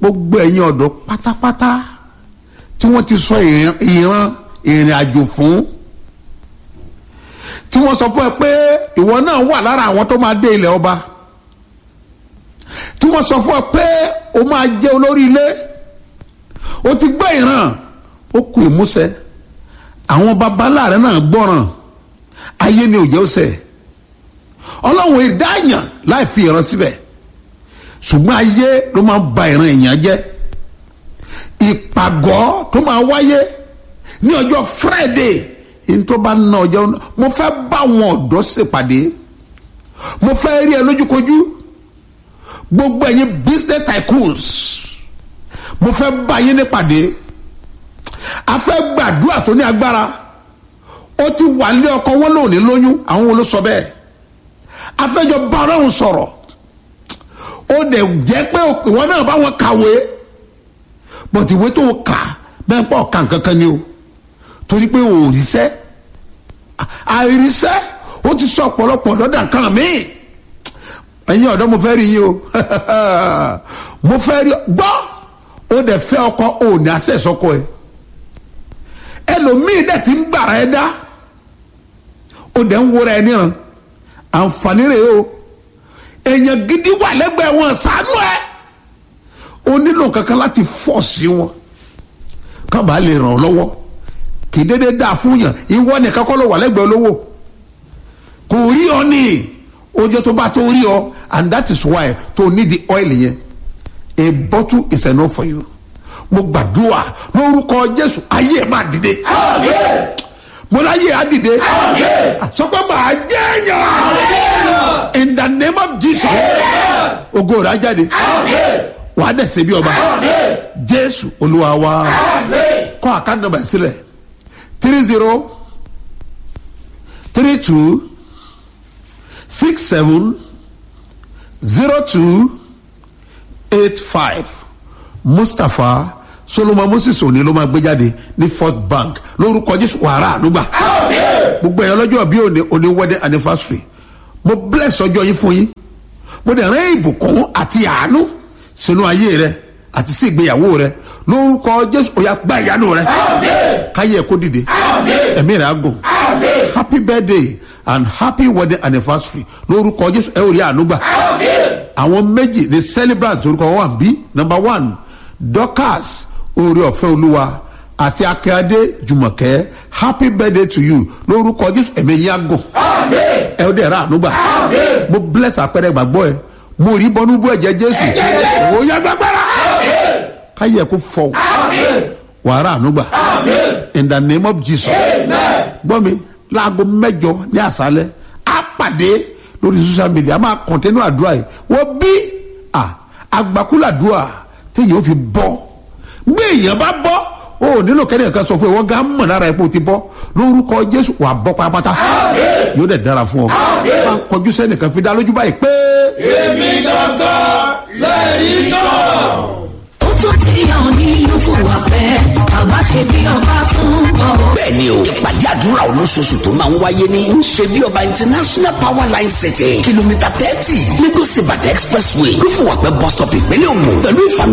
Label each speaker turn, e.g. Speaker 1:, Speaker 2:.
Speaker 1: gbogbo ẹ̀yin ọ̀dọ́ pátápátá tí wọ́n ti sọ ìran ìran ìrìn àjò fún tí wọ́n sọ fún ẹ pé ìwọ náà wà lára àwọn tó máa dé ilẹ̀ ọba tí wọ́n sọ fún ẹ pé o máa jẹ́ olórí ilé o ti gbọ́ ìran ó kù ìmúṣẹ àwọn babaláàrẹ náà gbọ́ràn ayé ni òjẹ́ ọ̀sẹ̀ ọlọ́run ìdáyàn láì fi ìran síbẹ̀ ṣùgbọ́n ayé ló máa ń ba ìran èèyàn jẹ́ ìpàgọ́ tó máa wáyé ní ọjọ́ friday ní tó bá ná ọjọ́ mo fẹ́ bá àwọn ọ̀dọ́ ṣèpàdé mo fẹ́ rí ẹ lójúkojú gbogbo ẹ̀yin business tycoons mo fẹ́ bá yín nípàdé a fẹ́ gbàdúrà tó ní agbára ó ti wà ní ọkọ wọn lónìí lóyún àwọn wo ló sọ bẹ́ẹ̀ a fẹ́ jọ bá ọlọ́run sọ̀rọ̀ ó dẹ̀ jẹ́ pé ìwọ náà bá wọn kàwé bọ̀tí ìwé tó kà bẹ́ẹ̀ pọ̀ kà kankan ni o torí pé o ò ríṣẹ́ àìríṣẹ́ ó ti sọ ọ̀pọ̀lọpọ̀ dọ́dà kan míì ẹ̀yin ọ̀dọ́ mo fẹ́ rí yín o mo fẹ́ rí gbọ́ ó dẹ̀ fẹ́ ọkọ ò ní àṣẹ ìsọkọ ẹ ẹlòmíì dẹ̀ ti ń gbàrà ẹ dá ó dẹ̀ ń wúra ẹ níran àǹfààní rẹ̀ o èèyàn gidi wà lẹ́gbẹ̀ẹ́ wọn ṣàánú ẹ ó nílò kankan láti fọ́ sí wọn kábàá lè ràn ọ́ lọ́wọ́ kì í dédé dáa fún yàn ìwọ nìkan kọ́ ló wà lẹ́gbẹ̀ẹ́ olówó kò rí ọ ní ojú tó bá tó rí ọ and that is why tó need the oil yẹn a bottle is enough for you mo gbàdúrà lórúkọ jésù ayé ẹ máa dìde mo láyé á dìde sọ pé màá jẹ́ èèyàn in the name of jesus ògo rẹ̀ á jáde wàá dẹ̀ ṣe bí ọba jésù olúwa wa kọ́ àkáǹtì nọ́mbà sílẹ̀ three zero three two six seven zero two eight five mustapha solomon moses òní ló máa gbé jáde ní fort bank lórúkọ jésù wàrà ànúgbà gbogbo ẹ̀yàn lọ́jọ́ bí òní òní wedding anniversary mo bless ọjọ́ yín fún yín mo dẹ̀ rán ìbùkún àti àánú sínú ayé rẹ àti sí ìgbéyàwó rẹ lórúkọ jésù ó yá gba ìyanu rẹ káyé ẹ kó dìde ẹ̀mí rẹ á gùn happy birthday and happy wedding anniversary lórúkọ jésù ẹ ò rí àánú gbà àwọn méjì ní celebrant orúkọ wọn wà bí number one dorcas oore ọ̀fẹ́ olúwa àti akíade jùmọ̀kẹ́ happy birthday to you lórúkọ jésù ẹ̀mí yín á gùn ẹ ó dẹ̀ ra àánú gbà mo bless àpẹẹrẹ gbàgbọ́ ẹ mo rí bọ́nú bú ẹ̀jẹ̀ jésù ó yá gbàgbára káyé ẹ kó fọ wàrà àánú gbà in the name of jesus gbọ́ mi láago mẹ́jọ ní àṣálẹ́ á pàdé lórí social media a máa kọ̀ntẹ́nù àdúrà yìí wọ́n bí àgbàkúlàdúrà téèyàn ó fi bọ́ gbé èèyàn bá bọ́ o ò nílò kẹ́ni ẹ̀ka sọ fún ẹ wọ́n gá mọ̀ lára ẹ̀ pé o ti bọ́ lórúkọ jésù wà bọ́ pátápátá yóò dẹ̀ dára fún ọ máa ń kọjú sẹ́nìkan fi dá lójú báyìí pé.
Speaker 2: èmi gangan lẹ́rìí náà.
Speaker 3: ó tún ti hàn nínú fún wa pẹ́ àbá ṣe bí ọba fún ọ.
Speaker 4: bẹ́ẹ̀ni o ìpàdé àdúrà olóṣooṣù tó máa ń wáyé ní ṣe bí ọba international power line city kìlómítà thirty lagos ibadan expressway lófùwàpẹ́ bus stop ìpínlẹ̀ ògùn pẹ̀lú ìfàmì